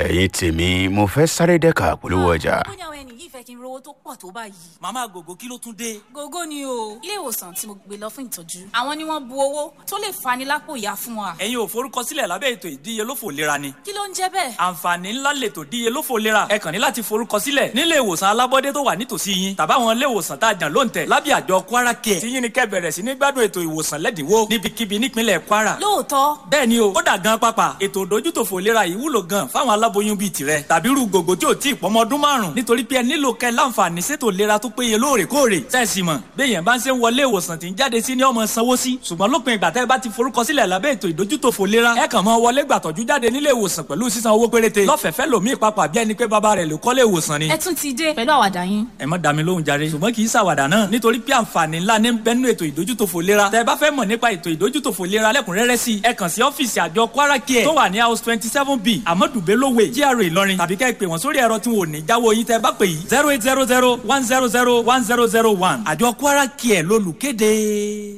ẹ̀yin tèmi mo fẹ́ sáré dẹ́ka polówó ọjà. ó ní àwọn ẹni yìí fẹ́ kí n rówó tó pọ̀ tó báyìí. màmá gògó kí ló tún dé. gógó ni o ilé ìwòsàn tí mo gbé lọ fún ìtọ́jú àwọn ni wọ́n bu owó tó lè fani lápò ìyá fún wa. ẹ̀yin ò forúkọsílẹ̀ lábẹ́ ètò ìdíyelófò lera ni. kí ló ń jẹ́ bẹ́ẹ̀. àǹfààní ńlá lètò ìdíyelófò lera ẹ kàn ní láti forúkọsílẹ̀ nílé ìwòsàn alábọ́dé tó wà nítòsí yín tàbáwọn ilé ìwòsàn tá a jàn ló ń tẹ̀ lábẹ́ àjọ kwara care tí yín ni kẹ́ bẹ̀rẹ̀ sí ní gbádùn ètò ìwòsàn lẹ́dínwó níbikíbi nípínlẹ̀ kwara. lóòótọ́ bẹ́ẹ̀ ni o ó dà gan pápá ètò ìdójútòfò ìlera yìí wúlò gan fáwọn aláboyún bíi tirẹ̀ tàbí irú gògó tí ò tí ì pọ́mọ ọdún márùn nítorí pé ẹ nílò kẹ́ láǹfààní sétò ìlera tó péye lóòrèkóòrè sẹ́ẹ̀sì mọ̀ béèyàn bá ń ṣe ń wọlé ìwòsàn tí ń jáde sí ní ọmọ sanwó sí ṣùgbọ́n lópin ìgbà tẹ́ ẹ bá ti forúkọsílẹ̀ lábẹ́ ètò ìdójútòfò ìlera ẹ kàn mọ́ wọlé gbàtọ́jú jáde nílé ìwòsàn pẹ̀lú sísan owó péréte lọ́fẹ̀ẹ́fẹ́ lòmíì papà bí ẹni pé bàbá rẹ̀ ló kọ́lé ìwòsàn ni. ẹ tún ti dé pẹ̀lú àwàdà yín. ẹ má dá mi lóhùn jàre ṣùgbọ́n kì í ṣàwàdà náà nítorí pé àǹfààní ńlá ní bẹ́nu ètò ìdójútòfò ìlera tẹ́ ẹ bá fẹ́ mọ̀ nípa ètò ìdójútòfò ìlera lẹ́kùnrẹ́rẹ́ sí ẹ kàn sí ọ́fíìsì àjọ kwara care tó wà ní house twenty seven b amadu bello way GRA ìlọrin tàbí kẹ́ ẹ pè wọ́n sórí ẹ̀rọ tí wọn ò ní jáwọ́ yín tẹ́ ẹ bá pè yìí zero eight zero zero one zero zero one zero zero one àjọ kwara care lólùkéde.